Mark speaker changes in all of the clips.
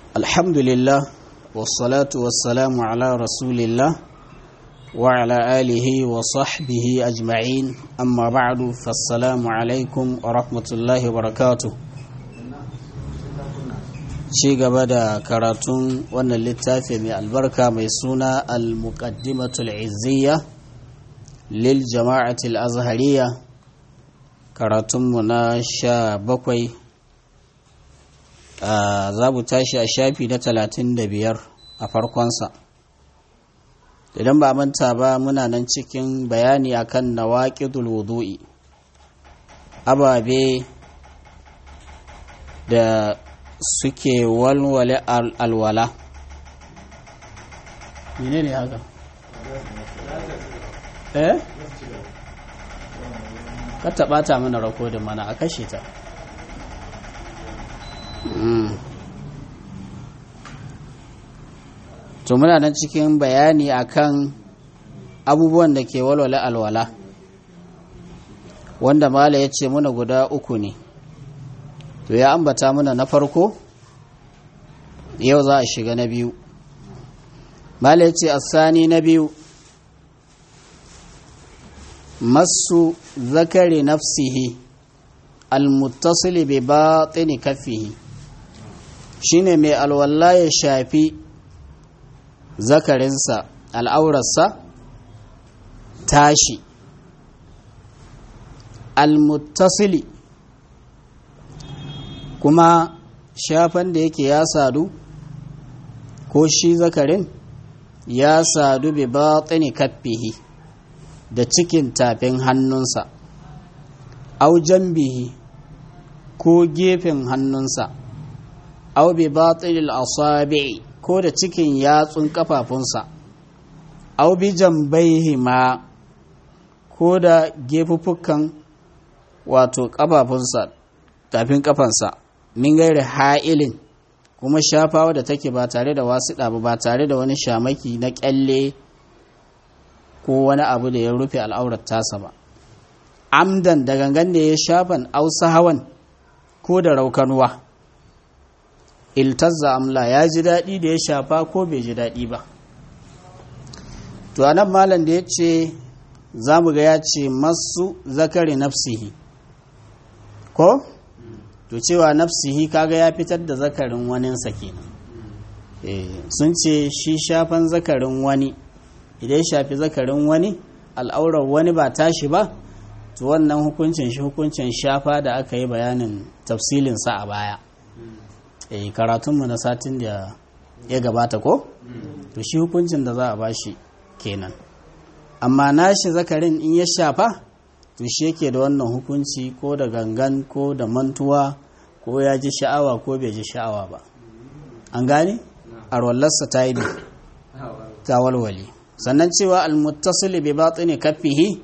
Speaker 1: الحمد لله والصلاة والسلام على رسول الله وعلى آله وصحبه أجمعين أما بعد فالسلام عليكم ورحمة الله وبركاته ci gaba da karatun wannan littafi mai albarka mai suna al-muqaddimatul izziya lil jama'atul azhariya karatunmu na sha bakwai za mu tashi a shafi na talatin da biyar a farkonsa idan ba manta ba muna nan cikin bayani akan nawaqidul wudu'i ababe da suke walwale alwala mene ne haka eh ka taɓa ta mana rakodin mana a kashe ta to muna nan cikin bayani akan abubuwan da ke walwale alwala wanda mala ya ce muna guda uku ne to ya ambata muna na farko yau za a shiga na biyu mala ya ce asani na biyu masu zakari nafsihi almuttasili bi batini kaffihi shine mai alwala ya shafi zakarinsa al'aurarsa tashi almuttasili kuma shafan da yake ya sadu ko shi zakarin ya sadu bi batini kaffihi da cikin tafin hannunsa au jambihi ko gefen hannunsa au bi batinil asabi'i ko da cikin yatsun kafafunsa au bi jambaihi ma ko da gefuffukan wato kafafunsa tafin kafansa min gairi ha'ilin kuma shafawa da take ba tare da wasu ba ba tare da wani shamaki na kyalle ko wani abu da ya rufe al'aurar tasa ba amdan da gangan da ya shafan ausa hawan ko da raukanuwa iltazza amla ya ji daɗi da ya shafa ko bai ji daɗi ba to anan malam da ya ce za mu ga ya ce masu zakari nafsihi ko to cewa nafsihi kaga ya fitar da zakarin waninsa kenan sun ce shi shafan zakarin wani idan ya shafi zakarin wani al'aurar wani ba tashi ba to wannan hukuncin shi hukuncin shafa da aka yi bayanin tafsilinsa a baya eh karatunmu na satin da ya gabata ko to shi hukuncin da za a bashi kenan amma nashi zakarin in ya shafa to shi yake da wannan hukunci ko da gangan ko da mantuwa ko ya ji sha'awa ko bai ji sha'awa ba an gane arwallarsa ta yi ta walwale sannan cewa almuttasili bi batini kaffihi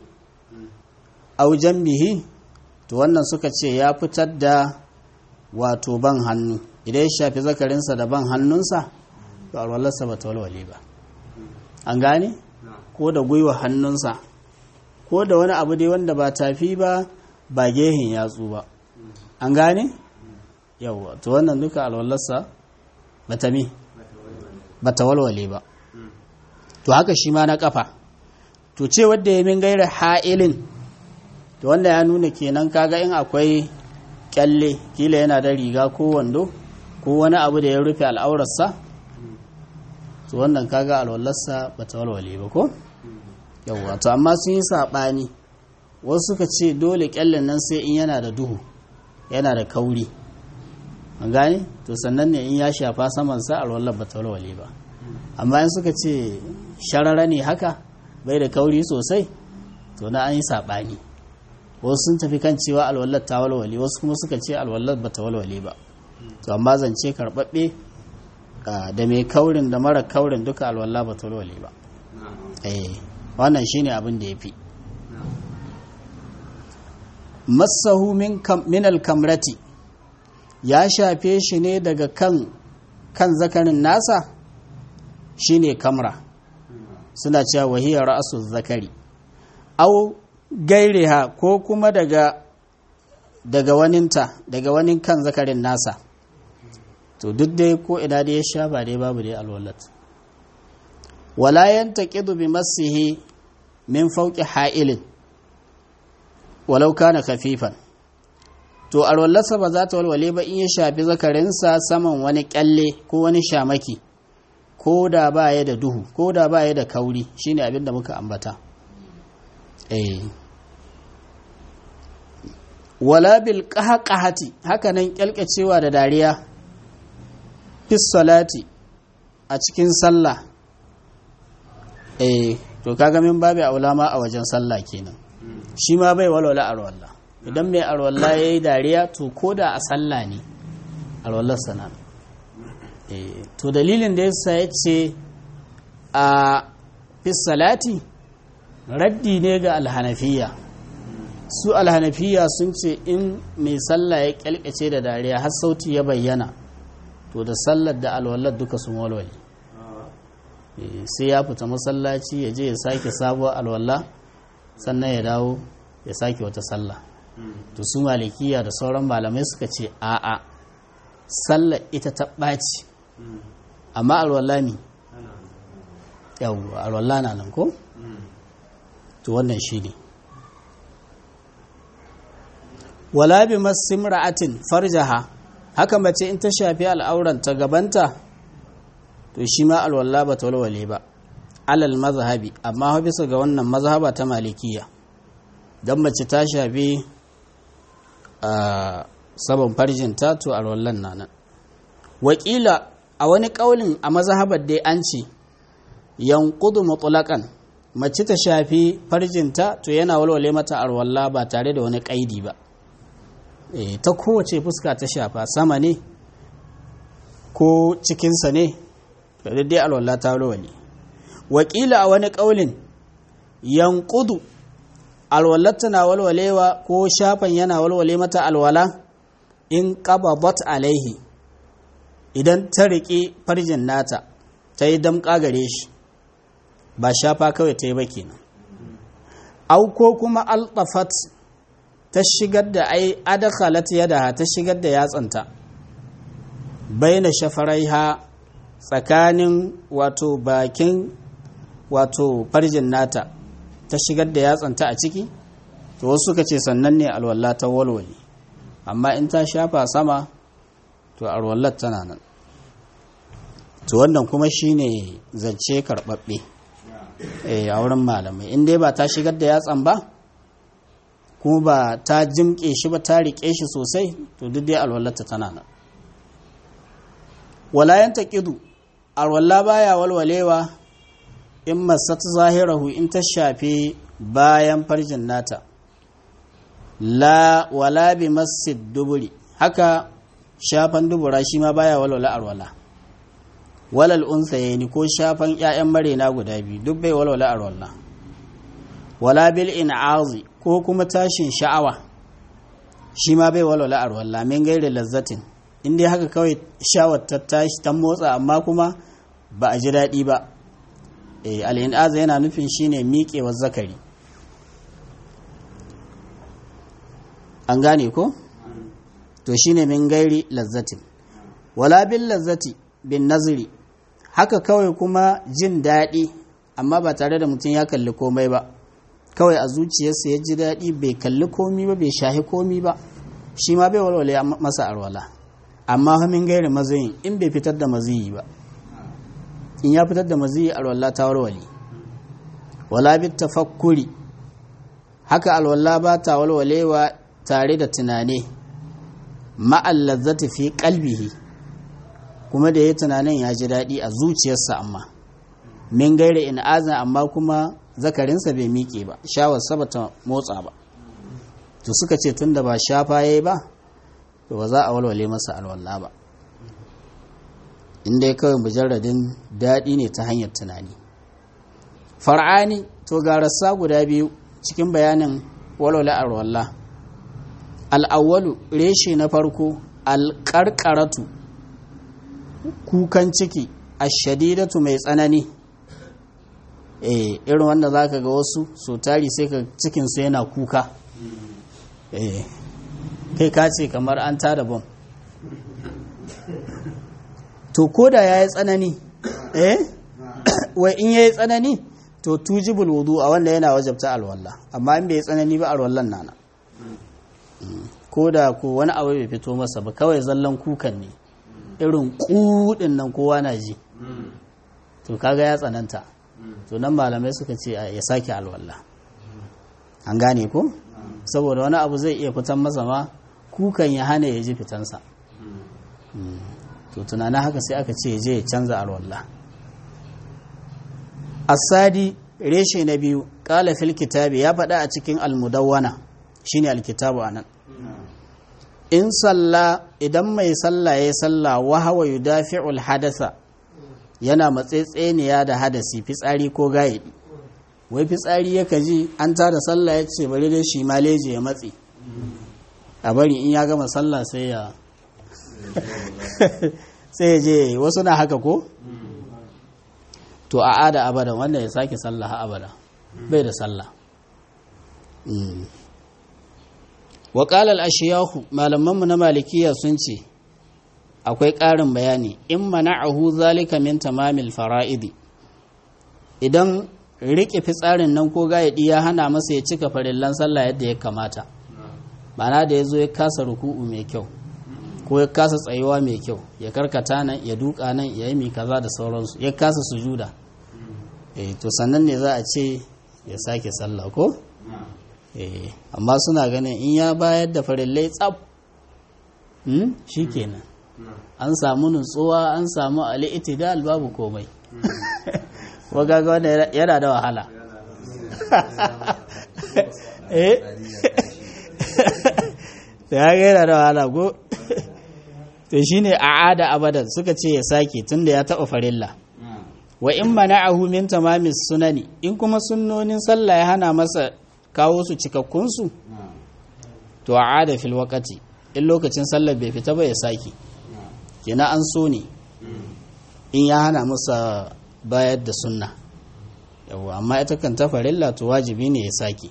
Speaker 1: aw janbihi to wannan suka ce ya fitar da wato ban hannu idan ya shafi zakarinsa da ban hannunsa to alwalarsa ba ta walwale ba an gane ko da gwiwa hannunsa ko da wani abu dai wanda ba tafi ba ba gehin yatsu ba an gane yawwa to wannan duka alwalarsa ba ta mi ba ta walwale ba to haka shi ma na kafa to ce wadda ya min gaira ha'ilin to wanda ya nuna kenan kaga in akwai kyalle kila yana da riga ko wando ko wani abu da ya rufe al'aurarsa to wannan kaga alwallarsa ba ta walwale ba ko yawwa to amma sun yi saɓani wasu suka ce dole kyallen nan sai in yana da duhu yana da kauri an gane to sannan ne in ya shafa samansa alwallar ba ta walwale ba amma in suka ce sharara ne haka bai da kauri sosai to na an yi saɓani wasu sun tafi kan cewa alwallar ta walwale wasu kuma suka ce alwallar ba ta walwale ba to amma zance karɓaɓɓe da mai kaurin da mara kaurin duka alwallah ba ta walwale ba eh wannan shine abin da ya fi masahu min alkamrati ya shafe shi ne daga kan kan zakarin nasa shine kamra suna cewa wahiyar ra'asu zakari au gaireha ko kuma daga daga waninta daga wanin kan zakarin nasa to duk dai ko ina da ya sha ba dai babu dai alwallat wala yantaqidu bi massihi min fawqi ha'ilin walau kana khafifan to alwallarsa ba za ta walwale ba in ya shafi zakarinsa saman wani kyalle ko wani shamaki ko da ba ya da duhu ko da ba ya da kauri shine abin da muka ambata eh wala bil qahqahati haka nan kyalkacewa da dariya fi salati a cikin sallah eh to kaga min babu aulama a wajen sallah kenan shi ma bai walwala arwalla idan mai arwalla yayi dariya to koda a sallah ne arwallar sana eh to dalilin da yasa yace a fi salati raddi ne ga alhanafiya su alhanafiya sun ce in mai sallah ya kyalkace da dariya har sauti ya bayyana to da sallar da alwallar duka sun walwale sai ya fita masallaci ya je ya sake sabuwar alwallah sannan ya dawo ya sake wata sallah to su malikiya da sauran malamai suka ce a'a sallar ita ta ɓaci amma alwallah ne yau alwallah na nan ko to wannan shi ne wala bi masimra'atin farjaha haka mace in ta shafi al'auran ta gabanta to shi ma alwala ba ta walwale ba alal mazhabi amma bisa ga wannan mazhaba ta malikiya don mace ta shafi a sabon farjinta to alwallan na nan wakila a wani kaulin a mazhabar dai an ce yankudu mutlaqan mace ta shafi farjinta to yana walwale mata alwala ba tare da wani kaidi ba ta kowace fuska ta shafa sama ne ko cikinsa ne da dai alwala ta walwale wakila a wani ƙaulin yankudu alwalar tana walwalewa ko shafan yana walwale mata alwala in qabadat alaihi idan ta riƙe farjin nata ta yi damƙa gare shi ba shafa kawai ta yi ba kenan au ko kuma altafat ta shigar da ai adakhalat yadaha ta shigar da yatsanta baina shafaraiha tsakanin wato bakin wato farjin nata ta shigar da yatsanta a ciki to wasu suka ce sannan ne alwala ta walwale amma in ta shafa sama to alwallar tana nan to wannan kuma shine zance karɓaɓɓe a wurin malamai in dai ba ta shigar da yatsan ba kuma ba ta jimƙe shi ba ta riƙe shi sosai to duk dai alwallarta tana nan walayan ta ƙidu alwallah baya walwalewa in masat zahirahu in ta shafe bayan farjin nata la wala bi masjid duburi haka shafan dubura shi ma baya walwala alwala walal unsayeni ko shafan ƴaƴan marena guda biyu duk bai walwala alwala wala bil in'azi ko kuma tashin sha'awa shi ma bai walwala alwala min gairi lazzatin in dai haka kawai shawar ta tashi ta motsa amma kuma ba a ji daɗi ba al'in'aza yana nufin shine miƙewar zakari an gane ko? to shine min gairi lazzatin wala bin lazzati bin naziri haka kawai kuma jin daɗi amma ba tare da mutum ya kalli komai ba kawai a zuciyarsa ya ji daɗi bai kalli komi ba bai shahi komi ba shi ma bai walwale masa arwala amma min gairi mazayin in bai fitar da maziyi ba in ya fitar da maziyi alwala ta walwale wala bi tafakkuri haka alwala ba ta walwalewa tare da tunane ma'al lazzati fi qalbihi kuma da ya tunanin ya ji daɗi a zuciyarsa amma min gaire in azan amma kuma zakarinsa bai miƙe ba shawarsa ba ta motsa ba to suka ce tunda ba shafa yayi ba to ba za a walwale masa alwala ba inda ya kawai mujarradin daɗi ne ta hanyar tunani far'ani to ga rassa guda biyu cikin bayanin walwale alwala al'awwalu reshe na farko alƙarƙaratu kukan ciki ashadidatu mai tsanani eh irin wanda za ka ga wasu so tari sai ka cikinsu yana kuka eh kai ka ce kamar an tada bom to ko da ya yi tsanani eh wai in ya yi tsanani to tujibul wudu a wanda yana wajabta alwalla amma in bai yi tsanani ba alwallan nana ko da ko wani abu bai fito masa ba kawai zallan kukan ne irin kudin nan kowa na ji to kaga ya tsananta to nan malamai suka ce ya sake alwalla an gane ko saboda wani abu zai iya fitan masa ma kukan ya hana ya ji fitansa to tunanin haka sai aka ce je ya canza alwallah asadi reshe na biyu kala fil kitabi ya faɗa a cikin almudawwana shine alkitabu anan in salla idan mai salla ya salla wa hawa yudafi'ul hadasa yana matsetseniya da hadasi fitsari ko gayidi wai fitsari ya kaji an tada sallah ya ce bari dai shi maleji ya matsi a bari in ya gama sallah sai ya sai ya je wasu na haka ko to a ada abada wanda ya sake sallah ha abada bai da sallah wa qala al-ashiyahu malamanmu na malikiya sun ce akwai ƙarin bayani in mana'ahu zalika min tamamil fara'idi idan riƙe fitsarin nan ko gayaɗi ya hana masa ya cika farillan sallah yadda ya kamata mana da ya zo ya kasa ruku'u mai kyau ko ya kasa tsayuwa mai kyau ya karkata nan ya duka nan ya yi kaza da sauransu ya kasa sujuda eh to sannan ne za a ce ya sake sallah ko eh amma suna ganin in ya bayar da farillai tsaf hmm? shikenan an samu nutsuwa an samu al'itidal babu komai wagaga wanda yana da wahala eh ya ga yana da wahala ko to shine a'ada abadan suka ce ya sake tunda ya taba farilla wa in mana'ahu min tamamis sunani in kuma sunnonin sallah ya hana masa kawo su cikakkun su to a'ada fil waqti in lokacin sallar bai fita ba ya sake kenan an so ne in ya hana masa bayar da sunna yawa amma ita kan ta farilla to wajibi ne ya sake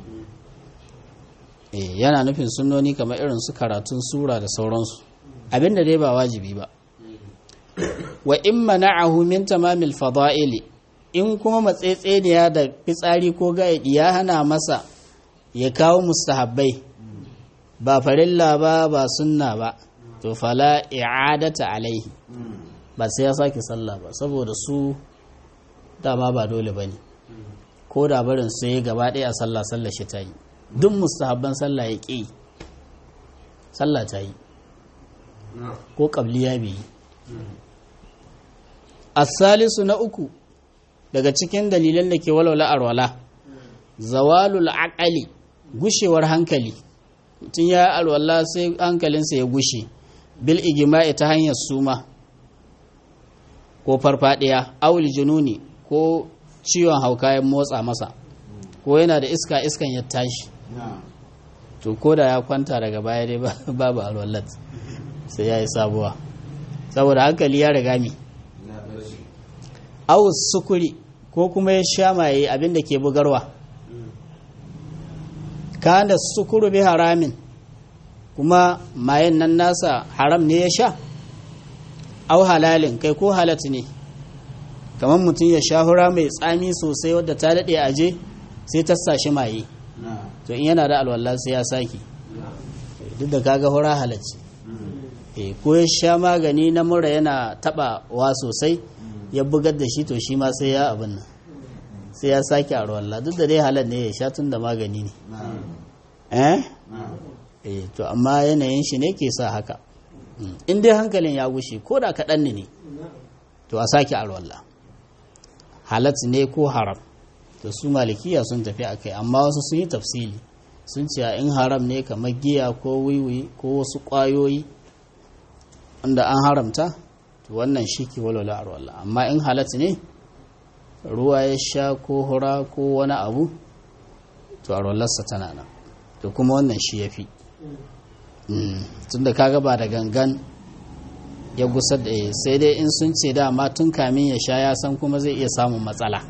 Speaker 1: eh yana nufin sunnoni kamar irin su karatun sura da sauransu abinda dai ba wajibi ba wa in mana'ahu min tamamil fada'ili in kuma matsetseniya da fitsari ko gaidi ya hana masa ya kawo mustahabbai ba farilla ba ba sunna ba to fala i'adata alaihi ba sai ya sake sallah ba saboda su dama ba dole bane ko da barin sai gaba ɗaya a sallah sallah shi ta yi duk mustahabban sallah ya ƙi sallah ta yi ko ƙabliya bai yi asalisu na uku daga cikin dalilan da ke walwala arwala zawalul aqali gushewar hankali mutum ya alwala sai hankalinsa ya gushe bil igima'i ta hanyar suma ko farfadiya awul jununi ko ciwon hauka ya motsa masa ko yana da iska iskan ya tashi to ko da ya kwanta daga baya dai babu alwallat sai ya yi sabuwa saboda hankali ya riga mi awus sukuri ko kuma ya sha maye abin da ke bugarwa kana sukuru bi haramin kuma mayen nan nasa haram ne ya sha au halalin kai ko halat ne kamar mutum ya sha hura mai tsami sosai wadda ta daɗe aje sai ta sashi maye to in yana da alwallah sai ya sake duk da kaga hura halacci ko ya sha magani na mura yana taɓa wa sosai ya bugar da shi to shi ma sai ya abin nan sai ya sake a ruwalla duk da dai halar ne ya sha tun da magani ne eh eh to amma yanayin shi ne ke sa haka in dai hankalin ya gushe ko da kaɗan ne to a sake a ruwalla halat ne ko haram to su malikiya sun tafi a kai amma wasu sun yi tafsili sun ce in haram ne kamar giya ko wiwi ko wasu ƙwayoyi wanda an haramta to wannan shi ke walwala a ruwalla amma in halat ne ruwa ya sha ko hura ko wani abu to a ruwallarsa tana nan to kuma wannan shi ya fi tun da kaga ba da gangan ya gusar da sai dai in sun ce dama tun kamin ya sha ya san kuma zai iya samun matsala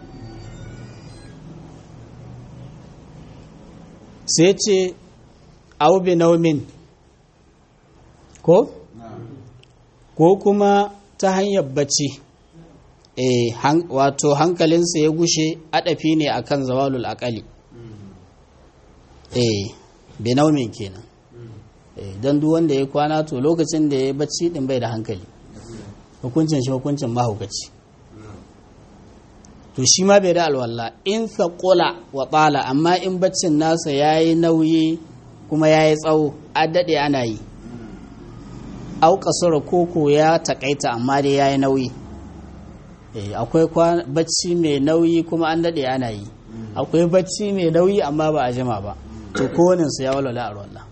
Speaker 1: sai ce aubi naumin ko? ko kuma ta hanyar bacci eh wato hankalinsa ya gushe adafi ne akan zawalul aqali eh binaumin kenan eh dan duk wanda ya kwana to lokacin da ya bacci din bai da hankali hukuncin shi hukuncin mahaukaci to shi ma bai da alwala in thaqula wa tala amma in baccin nasa yayi nauyi kuma yayi tsawo a dade ana yi au kasura koko ya takaita amma dai yayi nauyi eh akwai bacci mai nauyi kuma an dade ana yi akwai bacci mai nauyi amma ba a jima ba to kowane su ya walwala a wallah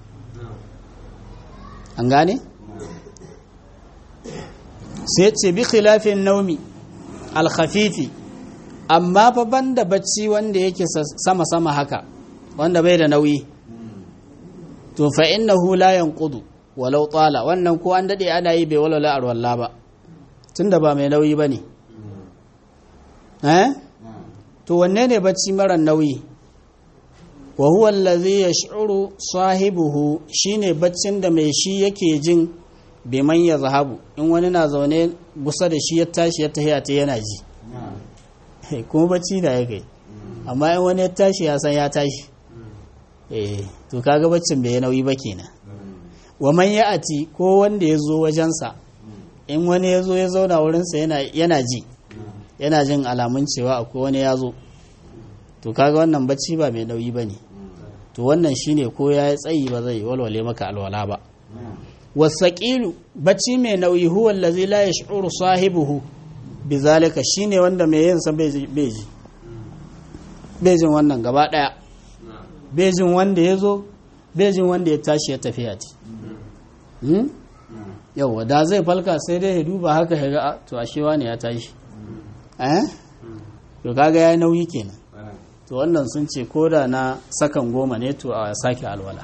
Speaker 1: an gane sai ce bi khilafin naumi alkhafifi amma fa banda bacci wanda yake sama sama haka wanda bai da nauyi to fa innahu la yanqudu walau tsala wannan ko an daɗe ana yi bai walwala arwalla ba tunda ba mai nauyi ba ne eh to wanne ne bacci mara nauyi wa huwa allazi yash'uru sahibuhu shine baccin da mai shi yake jin biman ya zahabu in wani na zaune gusa da shi ya tashi ya tahiya ta yana ji kuma bacci da ya kai amma in wani ya tashi ya san ya tashi eh to kaga baccin bai nauyi ba kenan wa man ya'ati ko wanda ya zo wajensa in wani ya zo ya zauna wurinsa yana ji yana jin alamun cewa akwai wani ya zo to kaga wannan bacci ba mai nauyi ba ne to wannan shine ko ya yi tsayi ba zai walwale maka alwala ba wasaƙilu bacci mai nauyi huwa allazi la yash'uru sahibuhu bizalika shine wanda mai yin sa bai ji bai jin wannan gaba daya bai jin wanda ya zo bai jin wanda ya tashi ya tafiya ce yauwa da zai falka sai dai ya duba haka ya ga to ashewa ne ya tashi eh to kaga ya nauyi kenan to wannan sun ce ko da na sakan goma ne to a sake alwala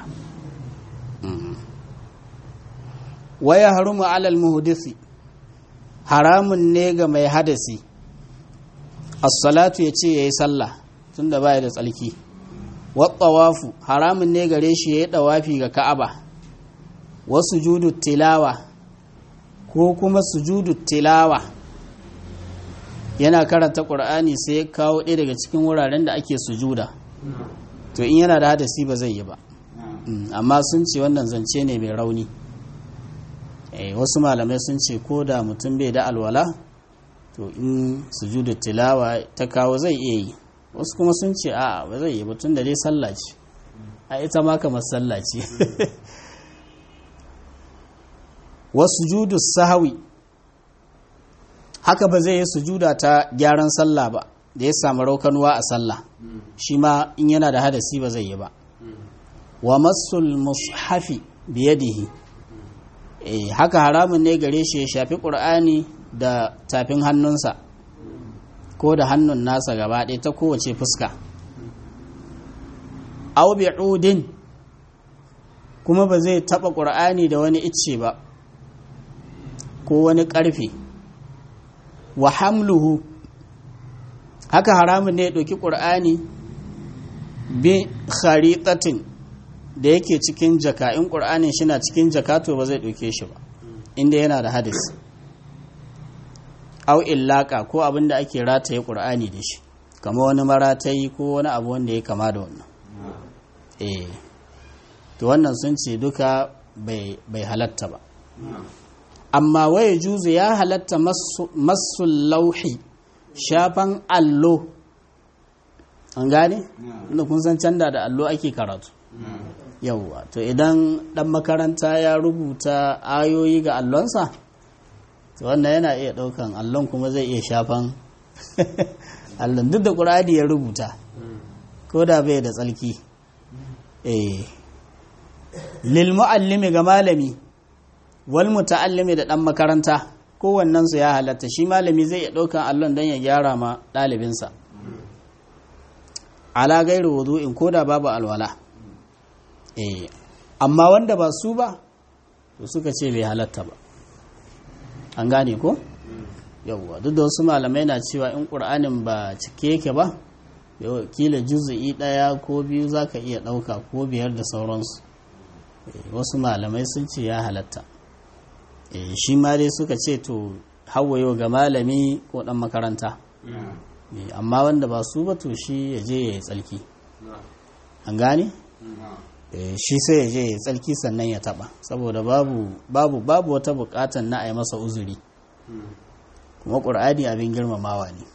Speaker 1: waya harumu alal muhdisi haramun ne ga mai hadasi as-salatu yace yayi sallah tunda baya da tsalki wa tawafu haramun ne gare shi yayi dawafi ga Ka'aba wa sujudu tilawa ko kuma sujudu tilawa yana karanta Qur'ani sai ya kawo ɗaya daga cikin wuraren da ake sujuda to in yana da hadasi ba zai yi ba amma sun ce wannan zance ne mai rauni wasu malamai sun ce ko da mutum bai da alwala to in sujudu tilawa ta kawo zai iya yi wasu kuma sun ce a ba zai yi batun da dai sallah ce a ita ma kamar sallah ce wasu judu sahawi haka ba zai yi sujuda ta gyaran sallah ba da ya samu raukanuwa a sallah shi ma in yana da hadasi ba zai yi ba wa masul mushafi biyadihi eh haka haramun ne gare shi ya shafi ƙur'ani da tafin hannunsa ko da hannun nasa gaba ɗaya ta kowace fuska aw bi'udin kuma ba zai taɓa ƙur'ani da wani icce ba ko wani ƙarfe wa hamluhu haka haramun ne ya ɗauki ƙur'ani bi kharitatin da yake cikin jaka in ƙur'anin shi na cikin jaka to ba zai ɗauke shi ba inda yana da hadis au illaka ko abin da ake rataye ƙur'ani da shi kama wani maratayi ko wani abu wanda ya kama da wannan eh to wannan sun ce duka bai halatta ba amma waye juzu ya halatta masu lauhi shafan allo an gane inda kun san canda da allo ake karatu yauwa to idan dan makaranta ya rubuta ayoyi ga allonsa to wannan yana iya daukan allon kuma zai iya shafan allon duk da ƙur'ani ya rubuta ko da bai da tsalki eh lil muallimi ga malami wal muta'allimi da dan makaranta kowannen su ya halatta shi malami zai iya daukan allon dan ya gyara ma ɗalibinsa ala gairu wudu'in ko da babu alwala eh amma wanda ba su ba to suka ce bai halatta ba an gane ko yawwa duk da wasu malamai na cewa in ƙur'anin ba cike yake ba kila juzu'i ɗaya ko biyu za ka iya ɗauka ko biyar da sauransu wasu malamai sun ce ya halatta shi ma dai suka ce to hawayo ga malami ko dan makaranta amma wanda ba su ba to shi ya je ya yi tsalki an gane shi sai ya je ya yi tsalki sannan ya taba saboda babu babu babu wata bukatan na a yi masa uzuri kuma ƙur'ani abin girmamawa ne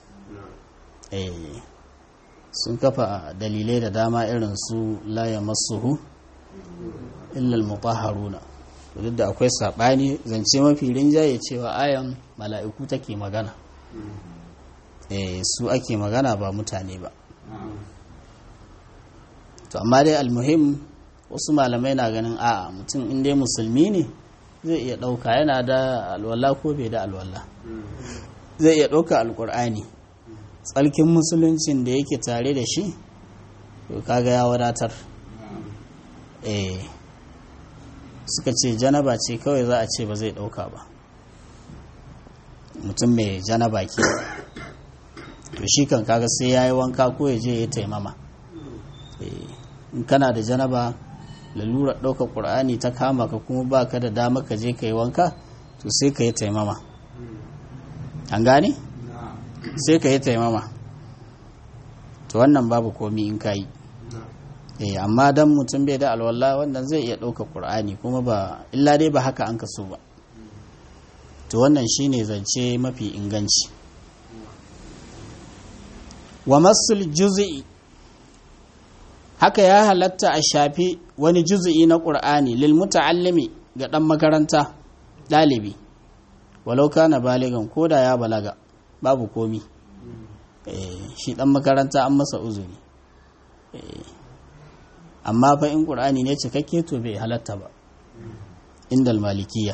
Speaker 1: sun kafa dalilai da dama irin su la ya masuhu illal mutahharuna duk da akwai saɓani zance mafi rinjaye cewa ayan mala'iku take magana su ake magana ba mutane ba to amma dai almuhim wasu malamai na ganin a'a mutum inda musulmi ne zai iya ɗauka yana da alwala ko bai da alwala zai iya ɗauka alkur'ani tsalkin musuluncin da yake tare da shi to kaga ya wadatar eh suka ce janaba ce kawai za a ce ba zai ɗauka ba mutum mai janaba ke to shi kan kaga sai ya yi wanka ko ya je ya taimama in kana da janaba lalurar ɗaukar ƙur'ani ta kama ka kuma ba ka da dama ka je ka yi wanka to sai ka yi taimama an gane? sai ka yi taimama to wannan babu komi in ka yi eh amma dan mutum bai da alwala wannan zai iya ɗaukar ƙur'ani kuma ba illa dai ba haka an kaso ba to wannan shine zance mafi inganci wa masul juz'i haka ya halatta a shafi wani juz'i na ƙur'ani lil muta'allimi ga ɗan makaranta ɗalibi walau kana baligan ko da ya balaga babu komi shi ɗan makaranta an masa uzuri amma fa in ƙur'ani ne cikakke to bai halatta ba indal malikiya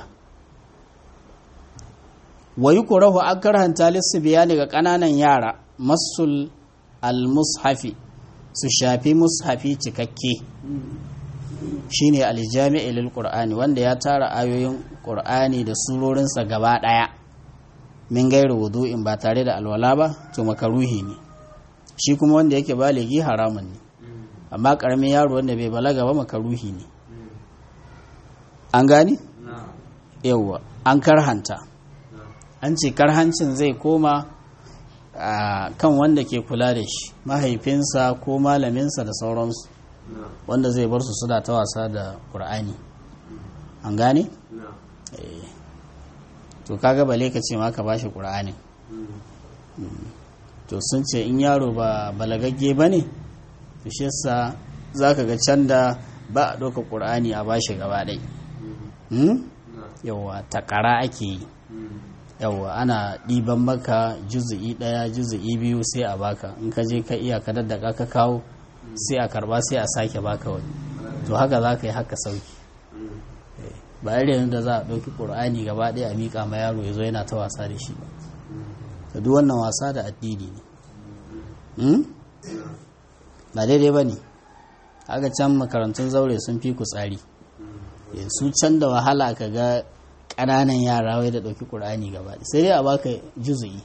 Speaker 1: wa yi kurahu an karhanta lissu bayani ga ƙananan yara masul al-mushafi su shafi mushafi cikakke shine aljami'i lil qur'ani wanda ya tara ayoyin qur'ani da surorinsa gaba daya min gairu wudu'in ba tare da alwala ba to makaruhi ne shi kuma wanda yake baligi haramun ne amma karamin yaro wanda bai balaga ba makaruhi ne an gani yawwa an karhanta an ce karhancin zai koma a kan wanda ke kula da shi mahaifinsa ko malaminsa da sauransu wanda zai bar su suna ta wasa da ƙur'ani an gane? to kaga bale ka ce ma ka bashi ƙur'ani to sun ce in yaro ba balagagge ba ne to shi yasa za ka ga can da ba a ɗauka ƙur'ani a bashi gaba ɗai yauwa takara ake yi yauwa ana ɗiban maka juzu'i ɗaya juzu'i biyu sai a baka in ka je ka iya ka daddaka ka kawo sai a karba sai a sake baka wani to haka za ka yi haka sauki ba irin da za a ɗauki ƙur'ani gaba ɗaya a miƙa ma yaro ya zo yana ta wasa da shi ba duk wannan wasa da addini ne ba daidai ba ne haka can makarantun zaure sun fi ku tsari su can da wahala ka ga ƙananan yara wai da ɗauki ƙur'ani gaba sai dai a baka juzu'i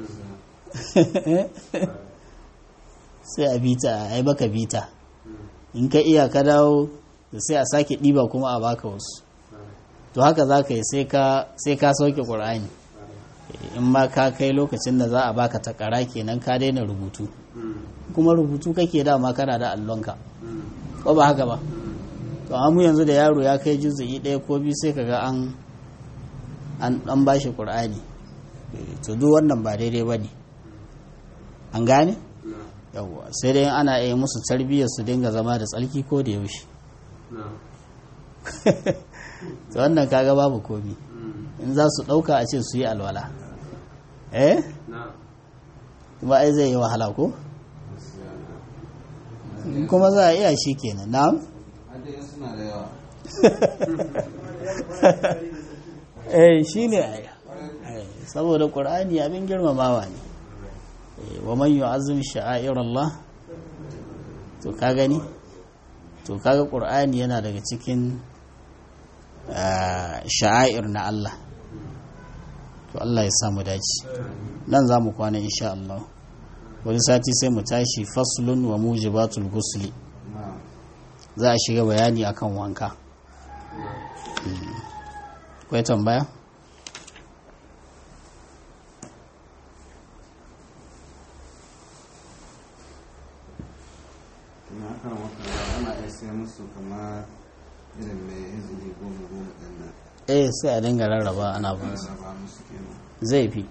Speaker 1: sai a bita a yi baka bita in ka iya ka dawo da sai a sake ɗiba kuma a baka wasu to haka za ka yi sai ka sauke ƙur'ani in ma ka kai lokacin da za a baka takara kenan ka daina rubutu kuma rubutu kake dama kana da allonka ko ba haka ba to amma yanzu da yaro ya kai juzu'i ɗaya ko biyu sai kaga an an ba shi ƙur'ani to duk wannan ba daidai ba ne an gane yawwa sai dai ana iya musu tarbiyyar su dinga zama da tsalki ko da yaushe to wannan kaga babu komi in za su ɗauka a ce su yi alwala eh kuma ai zai yi wahala ko kuma za a iya shi kenan na'am eh shi ne saboda ƙur'ani abin girmamawa ne wa man yu'azzim sha'air Allah to ka gani to kaga ƙur'ani yana daga cikin sha'air na Allah to Allah ya samu dace nan za mu kwana insha Allah wani sati sai mu tashi faslun wa mujibatul gusli za a shiga bayani akan wanka kwai tambaya
Speaker 2: kan wakanda ana iya sai musu kamar irin mai izini goma goma ɗin nan
Speaker 1: eh sai a dinga rarraba ana ba su
Speaker 2: raba musu kenan
Speaker 1: zai fi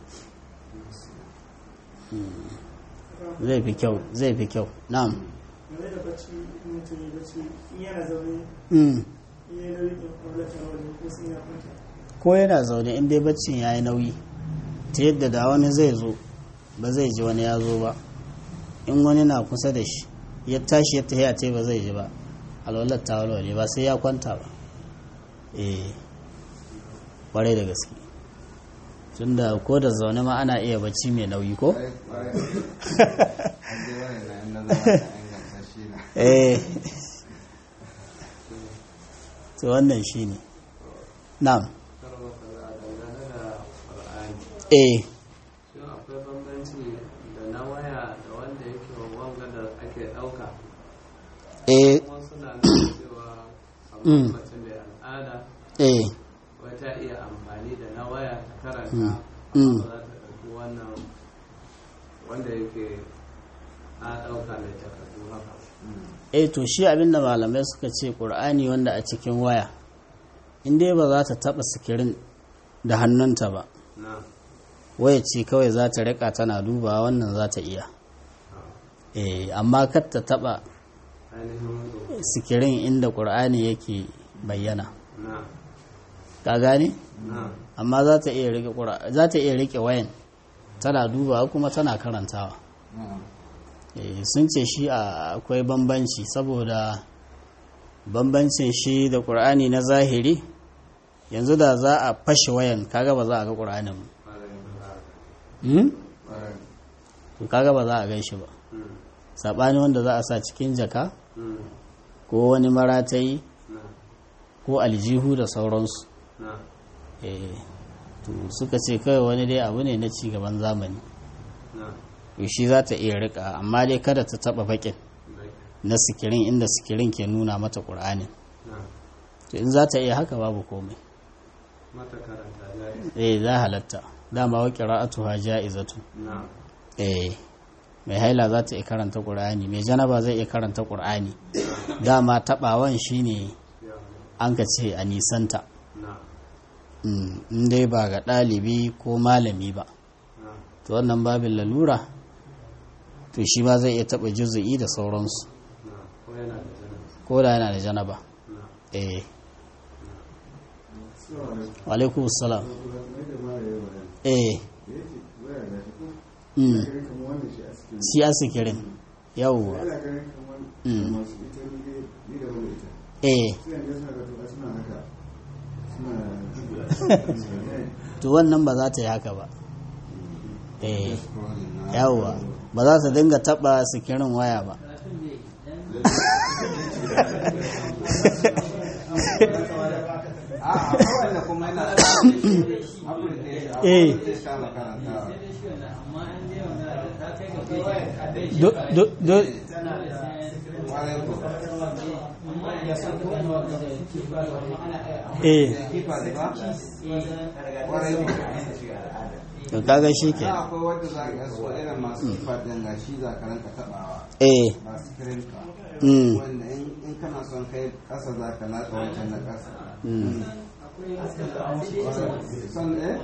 Speaker 1: zai fi kyau zai fi kyau na'am
Speaker 3: game da bacci in mutum ya bacci in yana zaune
Speaker 1: Mm.
Speaker 3: in ya nauyi in kwallata wajen ko sun ya kwanta
Speaker 1: ko yana zaune in dai baccin ya yi nauyi ta yadda da wani zai zo ba zai ji wani ya zo ba in wani na kusa da shi ya tashi ya tafiya ta ba zai ji ba alwalar ta walwale ba sai ya kwanta ba eh kwarai da gaske tunda ko da zaune ma ana iya bacci mai nauyi ko
Speaker 2: Kwarai- kwarai. An je wani na in na zama da inganta shi na
Speaker 1: eh to wannan shi ne na'am
Speaker 4: karba kaza a dangane da ƙur'ani
Speaker 1: eh
Speaker 4: shin akwai bambanci da na waya da wanda yake wanga da ake ɗauka
Speaker 1: eh
Speaker 4: kuma suna nuna cewa
Speaker 1: Mm.
Speaker 4: kamar mace mai al'ada
Speaker 1: eh
Speaker 4: wata iya amfani da na waya ta karanta
Speaker 1: Mm.
Speaker 4: amma
Speaker 1: Mm.
Speaker 4: ba za ta ɗauki wannan wanda yake a ɗauka mai takardu haka
Speaker 1: eh to shi abinda malamai suka ce ƙur'ani wanda a cikin waya in dai ba za ta taɓa sikirin da hannunta ba
Speaker 4: na
Speaker 1: waya ce kawai za ta riƙa tana duba wannan za ta iya eh amma kar ta taɓa
Speaker 4: ainihin rubutu
Speaker 1: sikirin inda ƙur'ani yake bayyana
Speaker 4: na
Speaker 1: ka gane
Speaker 4: na
Speaker 1: amma za ta iya riƙe ƙura- za ta iya riƙe wayan tana dubawa kuma tana karantawa
Speaker 2: na'am
Speaker 1: Eh, sun ce shi a- akwai bambanci saboda bambancin shi da ƙur'ani na zahiri yanzu da za a fashe wayan kaga ba za a ga ƙur'anin ba. Hmm?
Speaker 2: kwarai
Speaker 1: to kaga ba za a gan shi ba
Speaker 4: Mm.
Speaker 1: saɓani wanda za a sa cikin jaka
Speaker 4: Mm.
Speaker 1: ko wani maratayi
Speaker 4: na
Speaker 1: ko aljihu da sauransu
Speaker 4: na
Speaker 1: Eh, to suka ce kawai wani dai abu ne na cigaban zamani
Speaker 4: na
Speaker 1: to shi za ta iya rika amma dai kada ta taɓa baƙin
Speaker 4: bai
Speaker 1: na sikirin inda sikirin ke nuna mata ƙur'anin
Speaker 4: na
Speaker 1: to in za ta iya haka babu komai
Speaker 4: mata karanta jari
Speaker 1: eh za halatta dama wa qira'atuha ja'izatu
Speaker 4: na
Speaker 1: eh mai haila za ta iya karanta qur'ani mai janaba zai iya karanta qur'ani dama tabawan shine
Speaker 4: ya
Speaker 1: an ka ce a nisanta
Speaker 4: na
Speaker 1: Mm, in dai ba ga ɗalibi ko malami ba
Speaker 4: na
Speaker 1: to wannan babin lalura to shi ma zai iya taɓa juzu'i da sauransu
Speaker 4: na ko yana da janar
Speaker 1: ko da yana da janaba
Speaker 4: na
Speaker 1: eh wa alaikum salam eh mm. shi a sikirin yawwa Mm. eh to wannan ba za ta yi haka ba eh
Speaker 2: scrolling na
Speaker 1: yawwa ba za ta dinga taba sikirin waya ba
Speaker 2: a akwai wanda kuma yana application
Speaker 1: Eh.
Speaker 2: akwai zai sha makaranta
Speaker 1: do do do
Speaker 2: kwarai ko
Speaker 1: eh
Speaker 2: kifa ne ba kwarai ko
Speaker 1: to kaga shi ke
Speaker 2: na akwai wanda za ka so irin masu kifa din ga shi za ka ranka tabawa
Speaker 1: eh
Speaker 2: ba screen ka
Speaker 1: mm.
Speaker 2: wanda in in kana son kai kasa za ka latsa wancan na kasa
Speaker 1: Mm.
Speaker 2: son eh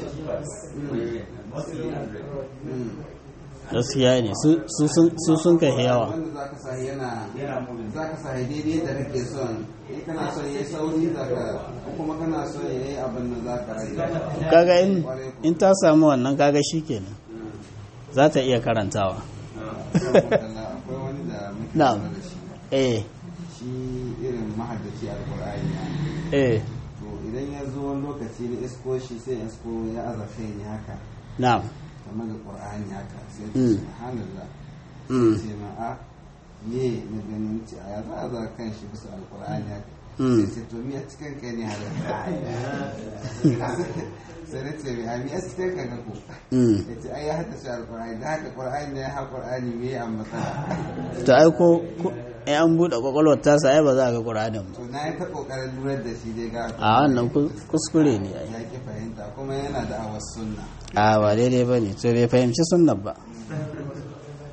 Speaker 2: Mm.
Speaker 1: gaskiya ne su su sun- su sun kai yawa
Speaker 2: wanda za ka sa yana za ka sa daidai da kake son in kana son yayi sauri za ka ko kuma kana son yayi abin da za ka rage
Speaker 1: kaga in in ta samu wannan kaga shi kenan za ta iya karantawa
Speaker 2: Alhamdulillah, akwai wani da muke
Speaker 1: Na'am.
Speaker 2: lura da shi
Speaker 1: eh
Speaker 2: shi irin mahaddaci alkur'ani ne
Speaker 1: eh
Speaker 2: to idan ya zo wani lokaci na isko shi sai ya isko ya aza kai ne haka
Speaker 1: na'am
Speaker 2: kamar da qur'ani haka sai ya
Speaker 1: Mm.
Speaker 2: ce subhanallah
Speaker 1: mm.
Speaker 2: sai ma a me na ganin ce a ya za a za kan shi bisa alkur'ani haka
Speaker 1: Mm.
Speaker 2: sai ce to mi a cikin kai ne haka sai na ce mai a mi a cikin kai ko
Speaker 1: Mm.
Speaker 2: ya ce ai ya haddace alkur'ani da haka qur'ani ne ya ha qur'ani me ya matsala
Speaker 1: to ai ko ko- in an buɗe kwakwalwar tasa ai ba za a ga ƙuranin ba
Speaker 2: to na yi ta kokarin lura da shi dai ga
Speaker 1: a wannan kus- kuskure ne ai
Speaker 2: ya ki fahimta kuma yana da awas sunna
Speaker 1: a ba daidai ba ne to bai fahimci sunnan ba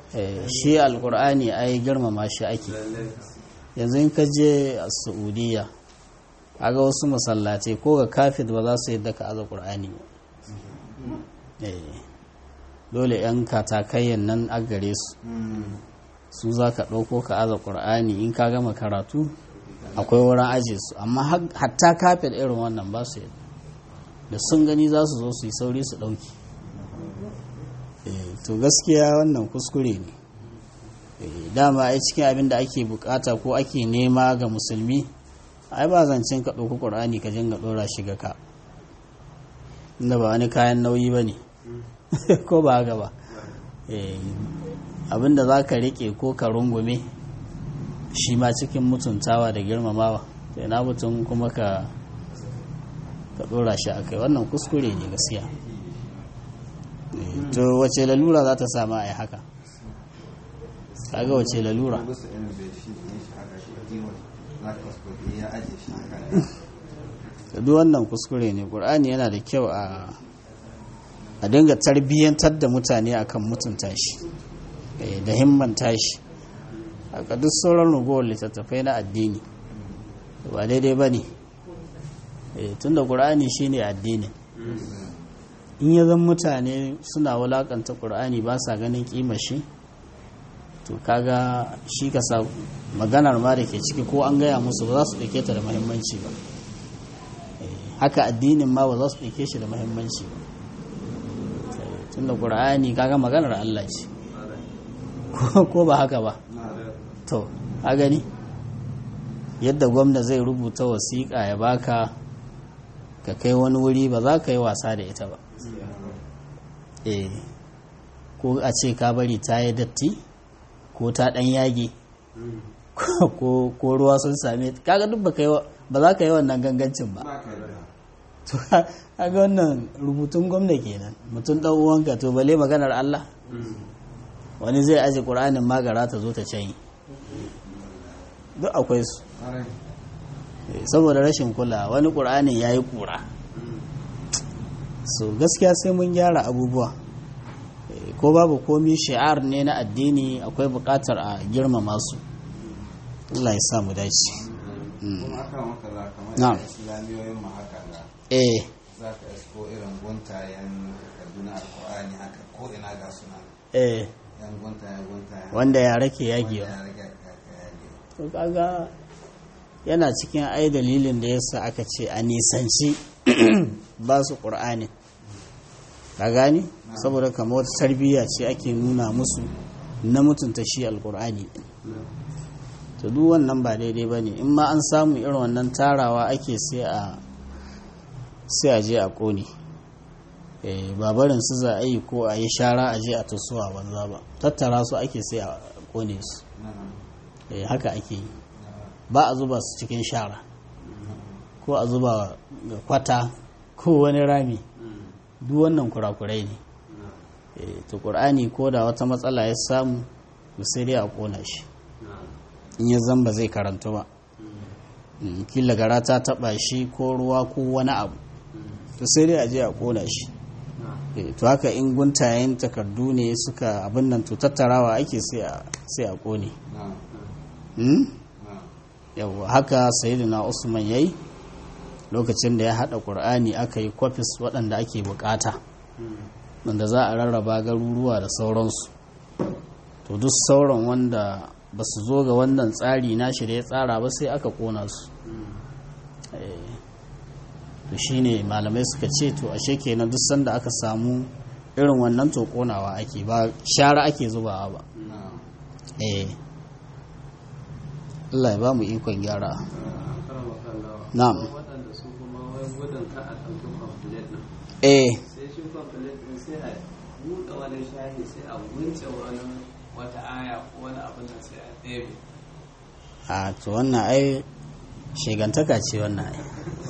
Speaker 1: Eh, shi alkur'ani ai girmama shi ake
Speaker 4: lallai
Speaker 1: yanzu in ka je a saudiya aga wasu masallatai ko ga kafin ba za su yadda ka aza ƙur'ani ba Eh, dole 'yan katakayyan nan a gare su su za ka ɗauko ka aza ƙur'ani in ka gama karatu akwai wurin aje su amma har- hatta kafin irin wannan ba su yadda da sun gani za su zo su yi sauri su ɗauki Eh, to gaskiya wannan kuskure ne Eh, dama ai cikin abin da ake bukata ko ake nema ga musulmi ai ba zancen ka ɗauki ƙur'ani ka jinga ɗora shi ga ka inda ba wani kayan nauyi ba ne ko ba haka ba Eh, abin da za ka riƙe ko ka rungume shi ma cikin mutuntawa da girmamawa sai na mutum kuma ka ka ɗora shi a kai wannan kuskure ne gaskiya Eh, to wace lalura za ta sama a yi haka kaga wace lalura
Speaker 2: Bisa irin bai shi ne shi haka shi kiwon za ka wasu ya aje shi haka
Speaker 1: da duk wannan kuskure ne ƙur'ani yana da kyau a a dinga tarbiyyantar da mutane akan mutunta shi eh, da himmanta shi haka duk sauran ragowar littattafai na addini ba daidai ba ne tun da ƙur'ani shi ne addinin in ya zan mutane suna wulakanta ƙur'ani ba sa ganin ƙima shi to kaga shi ka sa maganar ma da ke ciki ko an gaya musu ba za su ɗauke ta da muhimmanci ba haka addinin ma ba za su ɗauke shi da muhimmanci ba tun da ƙur'ani kaga maganar Allah ce ko ba haka ba to a gani yadda gwamna zai rubuta wasiƙa ya baka ka kai wani wuri ba za ka yi wasa da ita ba eh ko a ce ka bari ta yi datti ko ta ɗan yage ko ruwa sun same kaga duk ba za ka yi wannan gangancin ba to kaga wannan rubutun gwamna kenan mutum ɗan uwanka to bale maganar Allah wani zai aje ƙur'anin magara ta zo ta canyi duk akwai su saboda rashin kula wani ƙur'anin ya yi ƙura so gaskiya sai mun gyara abubuwa ko babu komi shi'ar ne na addini akwai buƙatar a girmama su Allah ya samu dace
Speaker 2: kuma aka maka za kamar
Speaker 1: Na'am.
Speaker 2: da islamiyoyin mu haka ga
Speaker 1: eh
Speaker 2: za ka isko irin guntayen kaduna alkur'ani haka ko ina ga suna
Speaker 1: eh
Speaker 2: yan guntayen guntayen
Speaker 1: wanda yare ke
Speaker 2: wanda
Speaker 1: yagewa
Speaker 2: ya rage ka yage
Speaker 1: to kaga yana cikin ai dalilin da yasa aka ce a nisanci ba su ƙur'ani ka gani saboda kamar wata tarbiyya ce ake nuna musu na mutunta shi alƙur'ani ɗin to duk wannan ba daidai ba ne in ma an samu irin wannan tarawa ake sai a sai a je a ƙone Eh, ba barin su za a yi ko a yi shara a je a tasowa banza ba tattara su ake sai a ƙone su
Speaker 2: na'am
Speaker 1: Eh, haka ake yi ba a zuba su cikin shara ko a zuba ga kwata ko wani rami duk wannan kurakurai ne Eh, to ƙur'ani ko da wata matsala ya samu to sai dai a ƙona shi in ya zan ba zai karantu ba Mm, kila gara ta taɓa shi ko ruwa ko wani abu to sai dai a je a ƙona shi Eh, to haka in guntayen takardu ne suka abin nan to tattarawa ake sai a sai a ƙone
Speaker 2: na'am
Speaker 1: Mm?
Speaker 2: na'am
Speaker 1: yawwa haka sayyidina usman yayi lokacin da ya hada qur'ani aka yi kwafis waɗanda ake bukata wanda za a rarraba garuruwa da sauransu to duk sauran wanda ba su zo ga wannan tsari na shi da ya tsara ba sai aka kona su Eh, to shine malamai suka ce to ashe kenan duk sanda aka samu irin wannan to konawa ake ba shara ake zubawa ba
Speaker 2: na'am
Speaker 1: eh Allah ya ba mu ikon gyara
Speaker 4: karama kallawa
Speaker 1: Na'am.
Speaker 4: waɗanda su kuma wai gudun ka a ɗauki kwamfilet ɗin
Speaker 1: eh
Speaker 4: sai shi kwamfilet ɗin sai a buɗe wani shahi sai a wunce wani wata aya ko wani abin nan sai a ɗebe
Speaker 1: a to wannan ai shigantaka ce wannan ai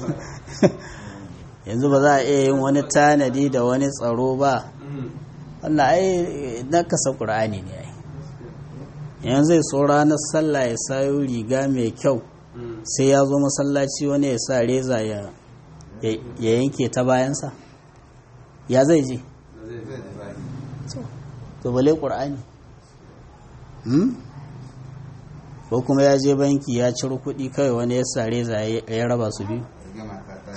Speaker 1: yanzu ba za a iya yin wani tanadi da wani tsaro ba wannan ai na kasa ƙur'ani ne ai yanzu zai so ranar sallah ya sayo riga mai kyau sai ya zo masallaci wani ya sa reza ya ya- ya yanke ta bayansa ya zai je
Speaker 2: zai ji zafi
Speaker 1: to bale ƙur'ani hmm? ko kuma ya je banki ya ciro kuɗi kawai wani ya sare za ya raba su biyu
Speaker 2: gama ka ta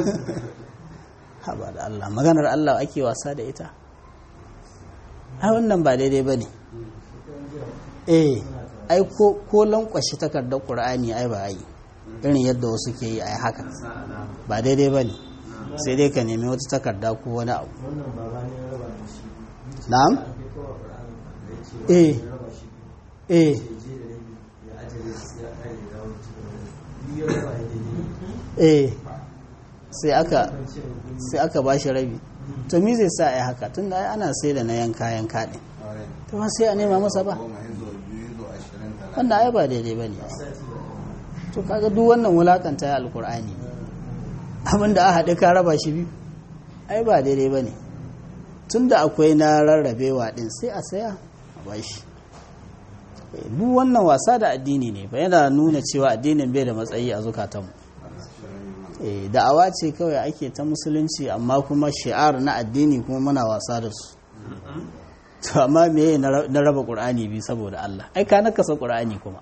Speaker 1: haba da Allah maganar Allah ake wasa da ita ai wannan ba daidai ba ne eh ai ko ko lankwashe takardar ƙur'ani ai ba ai irin yadda wasu ke yi ai haka
Speaker 4: sa alama
Speaker 1: ba daidai ba ne sai dai ka nemi wata takarda ko wani abu
Speaker 3: wannan baba ne ya raba da shi
Speaker 1: na'am
Speaker 3: ake kowa ƙur'ani da ya ce
Speaker 1: Eh.
Speaker 3: ya raba shi
Speaker 1: eh
Speaker 3: ya je da rabi ya ajiye su ya kare da dawo cikin wani biyu ya raba ya daidai
Speaker 1: eh sai aka
Speaker 3: kan ce kun
Speaker 1: sai aka ba shi rabi to me zai sa ai haka tunda ai ana sai da na yanka yanka din
Speaker 2: aure
Speaker 1: to ba sai a nema masa ba
Speaker 2: goma yanzu biyu yanzu ashirin talatin
Speaker 1: wannan ai ba daidai bane
Speaker 3: sati ba
Speaker 1: to kaga duk wannan wulakanta ya alkur'ani abinda a haɗe ka raba shi biyu ai ba daidai ba ne tun da akwai na rarrabewa ɗin sai a saya a bashi Eh, duk wannan wasa da addini ne ba yana nuna cewa addinin bai da matsayi a zukatanmu Eh, da'awa ce kawai ake ta musulunci amma kuma shi'ar na addini kuma muna wasa da su to amma me na ra- na raba ƙur'ani bi saboda Allah ai ka nakasa ƙur'ani kuma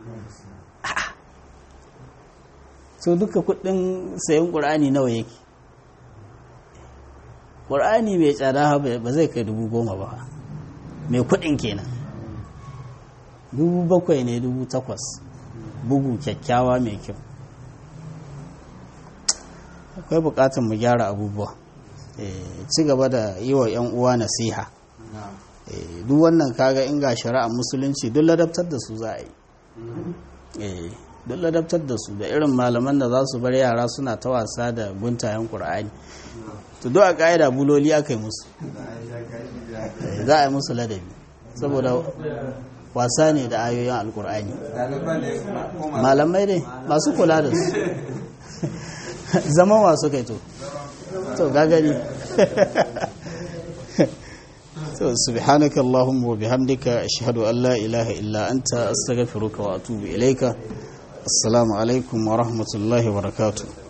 Speaker 1: so duka kudin sayan ƙur'ani nawa yake ƙur'ani mai tsada ba ba zai kai dubu goma ba mai kudin kenan dubu bakwai ne dubu takwas bugu kyakkyawa mai kyau akwai bukatun mu gyara abubuwa Eh, ci gaba da yi wa 'yan uwa nasiha
Speaker 2: na'am
Speaker 1: Eh, duk wannan kaga in ga shari'a musulunci duk ladabtar da su za a yi eh duk ladabtar da su da irin malaman da za su bar yara suna ta wasa da guntayen ƙur'ani to duk a ƙa'ida buloli aka yi musu Eh, za a yi musu ladabi saboda wasa ne da ayoyin alƙur'ani
Speaker 2: ɗaliban ne ko masu
Speaker 1: malamai ne masu kula da su zaman wasu kai to to gagari to subhanaka allahumma wa bihamdika ashhadu an la ilaha illa anta astaghfiruka wa atubu ilaika assalamu alaikum wa rahmatullahi wa barakatuh